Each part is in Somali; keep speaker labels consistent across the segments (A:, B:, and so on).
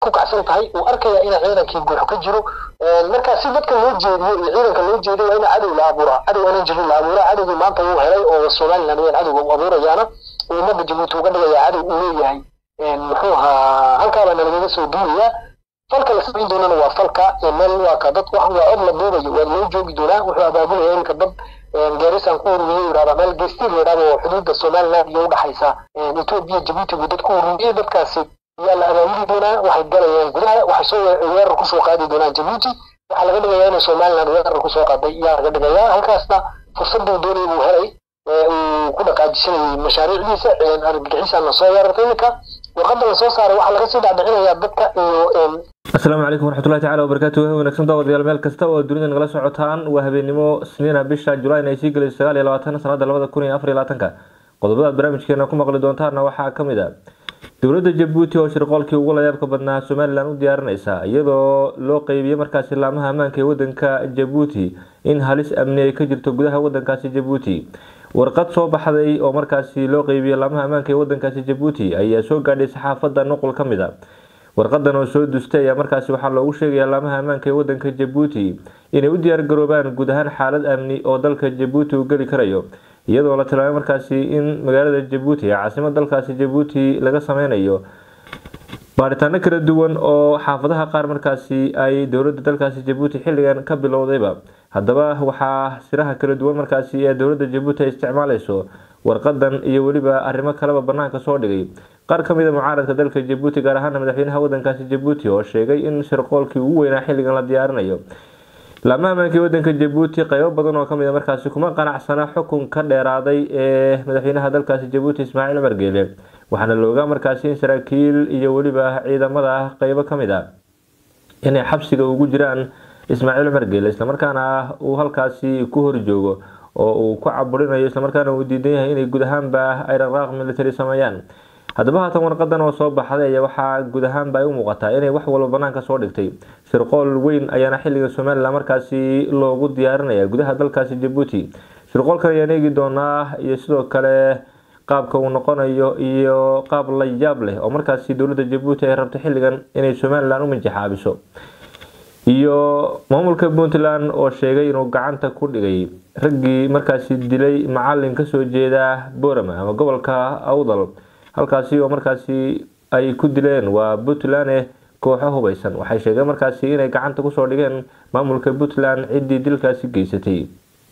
A: ku kacsan tahay uu arkaya ina ciidankii buuxo ka jiro marka si dadka loo jeediyo iyo ciidanka loo jeediyo waa ina cadow la abuuraa cadow aanan jirin la abuuraa cadowgii maanta wuu helay oo somaliland weyaan cadowga u abuurayaana uu ummadda jabuuti uga dhigaya cadow uu leeyahay muxuu ahaa halkaabaa nalagaga soo duulayaa falka la samayn doonana waa falka meel waa ka dad wax waa od la duubayo waa loo joogi doonaa wuxuu abaabulaya iminka dad gaarisan ku ururiyay yidhahda meel geestiin yidhahda oo xuduudda somaliland iyo udhaxaysa etoobiya jabuuti buu dad ku ururiyay dadkaasi ayaa la abaabuli doonaa waxay galayaan gudaha waxay soo weerar kusoo qaadi doonaan jabuuti waxaa laga dhigayaa inay somaliland weerar kusoo qaaday yaa laga dhigayaa halkaasna fursaduu doonay buu helay uu ku dhaqaajisanayay mashaariicdiisa argagixisan la soo weerartay iminka warqadda la soo saaray waxaa laga sii dhacdhicinayaa dadka iyo
B: asalaamu calaykum waraxmatullahi tacala wabarakaatu wahi wanaagsan daawadayaal meel kasta oo dunida nagala socotaan waa habeenimo sniina bisha julayn ay sii gelayso sagaal iyo labaatan sanada labada kun iyo afar iyo labaatanka qodobadaad barnaamijkeena ku maqli doontaana waxaa ka mid a dowladda jabuuti oo shirqoolkii ugu layaabka badnaa somalilan u diyaarinaysa iyadoo loo qeybiyey markaasi laamaha ammaanka ee wadanka jabuuti in halis amni ay ka jirto gudaha wadankaasi jabuuti warqad soo baxday oo markaasi loo qeybiyey laamaha ammaanka ee wadankaasi jabuuti ayaa soo gaadhay saxaafadda nuqul ka mid a warqadan oo soo dustay ayaa markaasi waxaa loogu sheegaya laamaha ammaanka ee wadanka jabuuti inay u diyaargaroobaan guud ahaan xaalad amni oo dalka jabuuti uu geli karayo iyadoo la tilmaamay markaasi in magaalada jabuuti ee caasimad dalkaasi jabuuti laga sameynayo baaritaano kala duwan oo xaafadaha qaar markaasi ay dowladda dalkaasi jabuuti xilligan ka bilowdayba haddaba waxaa siraha kala duwan markaasi ee dowladda jabuuti ay isticmaaleyso warqadan iyo weliba arrimo kaleba banaanka soo dhigay qaar ka mid a mucaaradka dalka jabuuti gaar ahaana madaxweynaha wadankaasi jabuuti oo sheegay in shirqoolkii ugu weynaa xilligan la diyaarinayo laamaha ammaanka wadanka jabuuti qeybo badan oo kamid a markaasi kuma qanacsana xukun ka dheeraaday ee madaxweynaha dalkaasi jabuuti ismaaciil cumar geele waxaana loogaa markaasi in saraakiil iyo weliba ciidamada qeybo kamid a inay xabsiga ugu jiraan ismaaciil cumar geele islamarkaana uu halkaasi ku horjoogo oo uu ku caburinayo islamarkaana uu diidan yahay inay guud ahaanba ay dhaqaaq military sameeyaan haddaba haatan warqadan oo soo baxday ayaa waxaa guud ahaanba ay u muuqataa inay wax walba banaanka soo dhigtay shirqool weyn ayaana xilliga somalilan markaasi loogu diyaarinaya gudaha dalkaasi jabuuti shirqoolkan ayaan eegi doonaa iyo sidoo kale qaabka uu noqonayo iyo qaab la yaab leh oo markaasi dowladda jabuuti ay rabto xilligan inay somalilan u minjaxaabiso iyo maamulka puntland oo sheegay inuu gacanta ku dhigay raggii markaasi dilay macalin kasoo jeeda borama ama gobolka awdal halkaasi oo markaasi ay ku dileen waa puntland kooxo hubeysan waxay sheegeen markaasi inay gacanta kusoo dhigeen maamulka puntland ciddii dilkaasi geysatay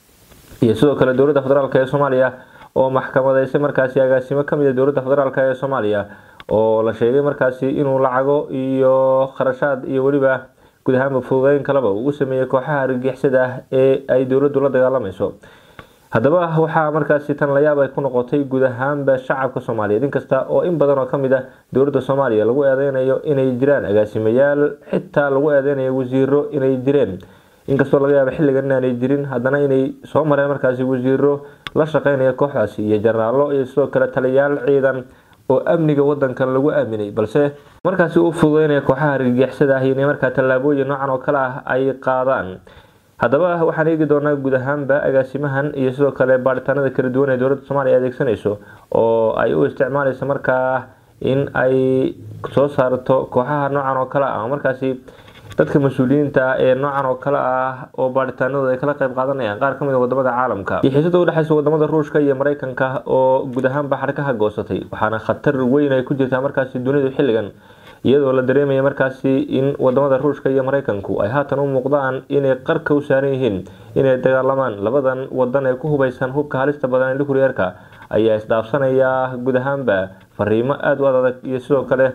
B: iyo sidoo kale dowladda federaalk ee soomaaliya oo maxkamadeysay markaasi agaasimo kamid a dowladda federaalk ee soomaaliya oo la sheegay markaasi inuu lacago iyo kharashaad iyo weliba guud ahaanba fududeyn kaleba uu u sameeyey kooxaha argagixisada ah ee ay dowladdu la dagaalamayso haddaba waxaa markaasi tan layaab ay ku noqotay guud ahaanba shacabka soomaaliyeed inkasta oo in badan oo kamid ah dowladda soomaaliya lagu eedeynayo inay jiraan agaasimayaal xitaa lagu eedeynayo wasiiro inay jireen inkastoo laga yaaba xilligan inaanay jirin haddana inay soo mareen markaasi wasiiro la shaqeynaya kooxdaasi iyo jenaraalo iyo sidoo kale taliyayaal ciidan oo amniga wadankan lagu aaminay balse markaasi u fududeynaya kooxaha argagixisada ah inay markaa tallaabooyin noocan oo kale ah ay qaadaan haddaba waxaan eegi doonaa guud ahaanba agaasimahan iyo sidoo kale baaritaanada kala duwan ee dowladda soomaaliya adeegsanayso oo ay u isticmaaleyso markaa in ay soo saarto kooxaha noocan oo kale ah oo markaasi dadka mas-uuliyiinta ah ee noocan oo kale ah oo baaritaanadooda ay kala qeyb qaadanayaan qaar kamid a wadamada caalamka iyo xiisada udhexeysa wadamada ruushka iyo mareykanka oo guud ahaanba xarkaha goosatay waxaana khatar weyn ay ku jirtaa markaasi dunidu xilligan iyadoo la dareemaya markaasi in wadamada ruushka iyo mareykanku ay haatan u muuqdaan inay qarka u saaran yihiin inay dagaalamaan labadan wadan ee ku hubeysan hubka halista badan ee nucleerka ayaa isdhaafsanaya guud ahaanba fariimo aada u adag iyo sidoo kale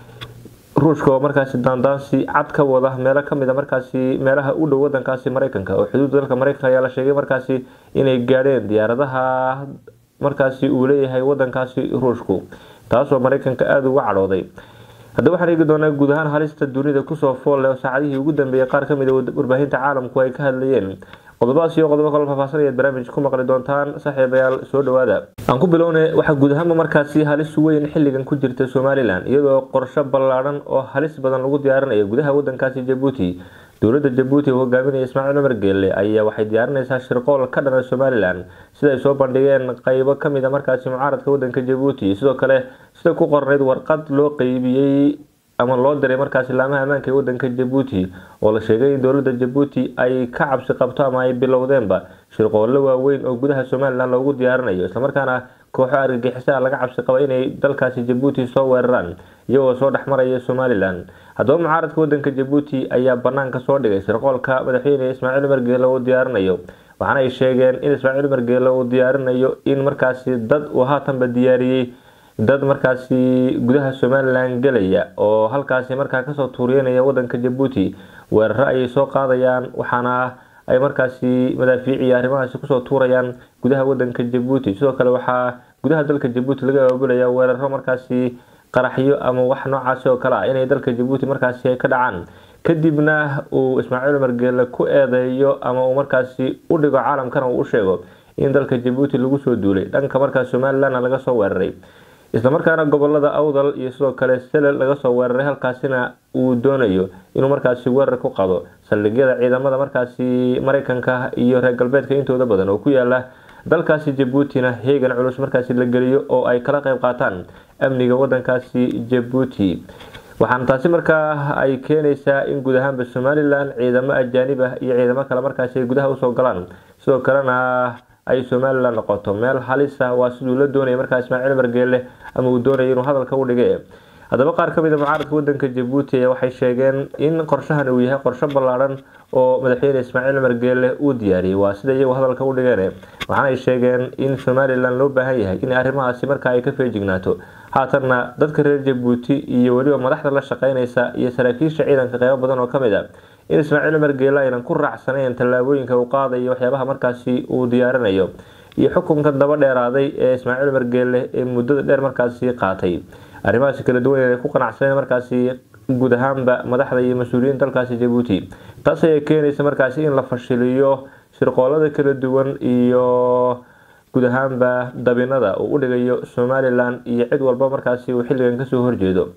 B: ruushka oo markaasi daandaansi cad ka wada meelo kamid a markaasi meelaha u dhow wadankaasi mareykanka oo xuduudda dalka mareykanka ayaa la sheegay markaasi inay gaadheen diyaaradaha markaasi uu leeyahay wadankaasi ruushku taasoo mareykanka aada uga cadhooday haddaba waxaan eegi doonaa guud ahaan halista dunida kusoo fool leh oo saacadihii ugu dambeeyay qaar kamid a warbaahinta caalamku ay ka hadlayeen qodobadaas iyo qodobo kaloo faahfaahsanayaad barnaamij ku maqli doontaan saaxiibayaal soo dhawaada aan ku bilowne waxaa guud ahaanba markaasi halis weyn xilligan ku jirta somalilan iyadoo qorsho ballaadhan oo halis badan lagu diyaarinayo gudaha wadankaasi jabuuti dowladda jabuuti oo hogaaminaya ismaaciil cumar geelle ayaa waxay diyaarinaysaa shirqool ka dhana somalilan sida ay soo bandhigeen qeybo kamid a markaasi mucaaradka wadanka jabuuti sidoo kale sida ku qornayd warqad loo qeybiyey ama loo diray markaasi laamaha ammaanka ee wadanka jabuuti oo la sheegay in dowlada jabuuti ay ka cabsi qabto ama ay bilowdeenba shirqoollo waaweyn oo gudaha somalilan loogu diyaarinayo islamarkaana kooxo argagixisaa laga cabsi qaba inay dalkaasi jabuuti soo weeraraan iyagoo soo dhexmaraya somalilan haddaba mucaaradka wadanka jabuuti ayaa banaanka soo dhigay shirqoolka madaxweyne ismaaciil umar geele uu diyaarinayo waxaana ay sheegeen in ismaaciil umar geele uu diyaarinayo in markaasi dad uu haatanba diyaariyey dad markaasi gudaha somalilan gelaya oo halkaasi markaa kasoo tuuriyanaya wadanka jabuuti weeraro ayay soo qaadayaan waxaana ay markaasi madaafiic iyo arrimahaasi kusoo tuurayaan gudaha wadanka jabuuti sidoo kale waxaa gudaha dalka jabuuti laga abaabulaya weeraro markaasi qaraxyo ama wax noocaasi oo kale ah inay dalka jabuuti markaasi ay ka dhacaan kadibna uu ismaaciil umar geele ku eedeeyo ama uu markaasi u dhigo caalamkana uu u sheego in dalka jabuuti lagu soo duulay dhanka markaas somalilanna laga soo weeraray islamarkaana gobolada awdal iyo sidoo kale selel laga soo weeraray halkaasina uu doonayo inuu markaasi weerar ku qado saldhigyada ciidamada markaasi mareykanka iyo reer galbeedka intooda badan oo ku yaala dalkaasi jabuutina heegan culus markaasi la geliyo oo ay kala qeyb qaataan amniga wadankaasi jabuuti waxaana taasi markaa ay keenaysaa in guud ahaanba somalilan ciidamo ajaanib ah iyo ciidamo kale markaasi ay gudaha usoo galaan sidoo kalena ay somalilan noqoto meel halis ah waa siduu la doonaya markaa ismaaciil margeele ama uu doonaya inuu hadalka u dhige haddaba qaar ka mid a mucaaradka wadanka jabuuti ayaa waxay sheegeen in qorshahan uu yahay qorsho ballaadhan oo madaxweyne ismaaciil margeele uu diyaariyey waa sida iyagu hadalka u dhigeen waxaana ay sheegeen in somalilan loo baahan yahay in arrimahaasi markaa ay ka feejignaato haatanna dadka reer jabuuti iyo weliba madaxda la shaqeynaysa iyo saraakiisha ciidanka qeybo badan oo kamid a in ismaaciil margeele aynan ku raacsanayn tallaabooyinka uu qaadayo waxyaabaha markaasi uu diyaarinayo iyo xukunka daba dheeraaday ee ismaaciil margeele ee muddada dheer markaasi qaatay arrimahaasi kala duwan inay ku qanacsaneen markaasi guud ahaanba madaxda iyo mas-uuliyiin dalkaasi jabuuti taas ayaa keenaysa markaasi in la fashiliyo shirqoolada kala duwan iyo guud ahaanba dabinada uu u dhigayo somalilan iyo cid walba markaasi uu xilligan kasoo horjeedo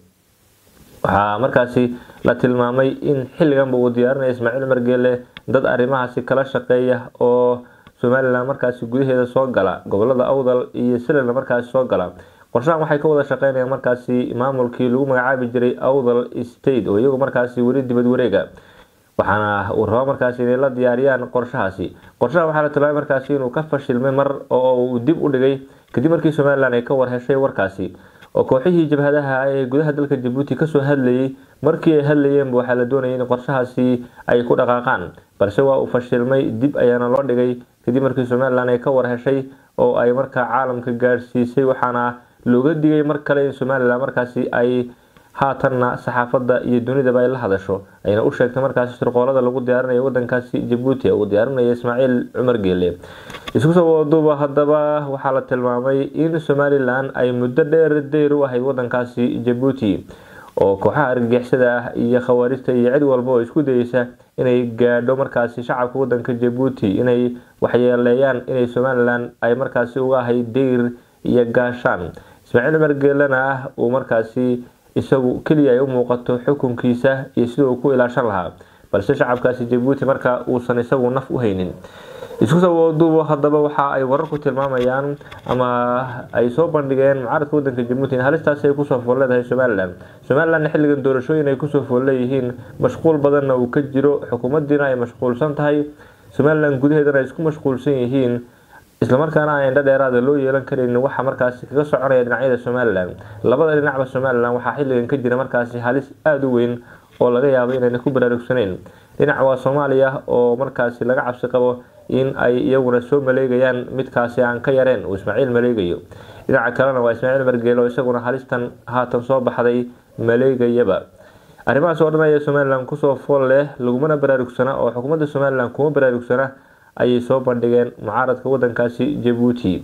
B: waxaa markaasi la tilmaamay in xilliganba uu diyaarinaya ismaaciil margeele dad arrimahaasi kala shaqeeya oo somalilan markaasi gudaheeda soo gala gobolada awdal iyo selelna markaasi soo gala qorshahan waxay ka wada shaqeynayaan markaasi maamulkii lagu magacaabi jiray awdal state oo iyagu markaasi weli dibad wareega waxaana uu rabo markaasi inay la diyaariyaan qorshahaasi qorshaha waxaa la tilmaamay markaasi inuu ka fashilmay mar oo uu dib u dhigay kadib markii somalilan ay ka warheshay warkaasi oo kooxihii jabhadaha ee gudaha dalka jabuuti kasoo hadlayay markii ay hadlayeenba waxaa la doonayay in qorshahaasi ay ku dhaqaaqaan balse waa uu fashilmay dib ayaana loo dhigay kadib markii somalilan ay ka warheshay oo ay markaa caalamka gaadhsiisay waxaana looga digay mar kale in somalilan markaasi ay haatanna saxaafadda iyo dunidaba ay la hadasho ayna u sheegtay markaasi shirqoolada lagu diyaarinayo wadankaasi jabuuti uu diyaarinaya ismaaciil cumar geele isku soo waduuba haddaba waxaa la tilmaamay in somalilan ay muddo dheer dayr u ahayd wadankaasi jabuuti oo kooxaha argagixisada ah iyo khawaarijta iyo cid walba oo isku dayeysa inay gaadho markaasi shacabka wadanka jabuuti inay waxyeeleeyaan inay somalilan ay markaasi uga ahayd dayr iyo gaashaan ismaaciil cumar geelena ah uu markaasi isagu keliya ay u muuqato xukunkiisa iyo sida uu ku ilaashan lahaa balse shacabkaasi jabuuti marka uusan isagu naf u haynin isku soo waduubo haddaba waxa ay wararku tilmaamayaan ama ay soo bandhigeen mucaaradka wadanka jabuuti in halistaasi ay kusoo fool leedahay somalilan somalilanna xilligan doorashooyin ay kusoo fool leeyihiin mashquul badanna uu ka jiro xukuumadiina ay mashquulsan tahay somalilan gudaheedana ay isku mashquulsan yihiin islamarkaana aan indho dheeraada loo yeelan karin waxa markaasi kaga soconaya dhinacyada somalilan labada dhinacba somalilan waxaa xilligan ka jira markaasi halis aada u weyn oo laga yaabo inayna ku baraarugsaneyn dhinac waa soomaaliya oo markaasi laga cabsi qabo in ay iyaguna soo maleegayaan midkaasi aan ka yareen uu ismaaciil maleegayo dhinaca kalena waa ismaaciil margeele oo isaguna halistan haatan soo baxday maleegayaba arrimahaas oo dhan ayaa somalilan kusoo fool leh lagumana baraarugsana oo xukuumadda somalilan kuma baraarugsana ayay soo bandhigeen mucaaradka wadankaasi jabuuti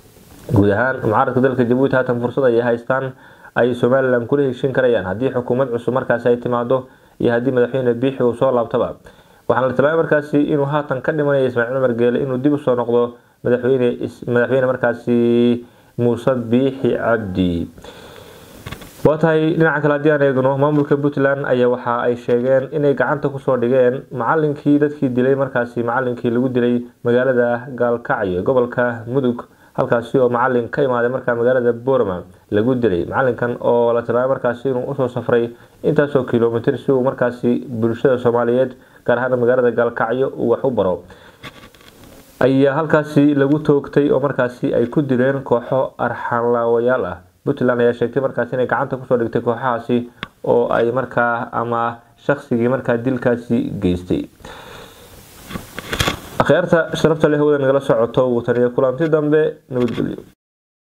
B: guud ahaan mucaaradka dalka jabuuti haatan fursad ayay haystaan ay somalilan kula heshin karayaan haddii xukuumad cusub markaasi ay timaado iyo haddii madaxweyne biixi uu soo laabtaba waxaana la tilmaamay markaasi inuu haatan ka dhimanaya ismaaciil cumar geele inuu dib usoo noqdo madaxweyne madaxweyne markaasi muuse biixi cabdi waa tahay dhinaca kale haddii aan eegno maamulka puntland ayaa waxa ay sheegeen inay gacanta kusoo dhigeen macalinkii dadkii dilay markaasi macalinkii lagu dilay magaalada gaalkacyo gobolka mudug halkaasi oo macalin ka imaaday markaa magaalada borama lagu dilay macalinkan oo la tilmaamay markaasi inuu usoo safray intaasoo kilomitir si uu markaasi bulshada soomaaliyeed gaar ahaan magaalada gaalkacyo uu wax u baro ayaa halkaasi lagu toogtay oo markaasi ay ku dileen kooxo arxanlaawayaal ah puntland ayaa sheegtay markaasi inay gacanta kusoo dhigtay kooxahaasi oo ay markaa ama shaqsigii markaa dilkaasi geystay akhyaarta sharafta leh wada nagala socoto wuu taniya kulanti dambe nabadgelyo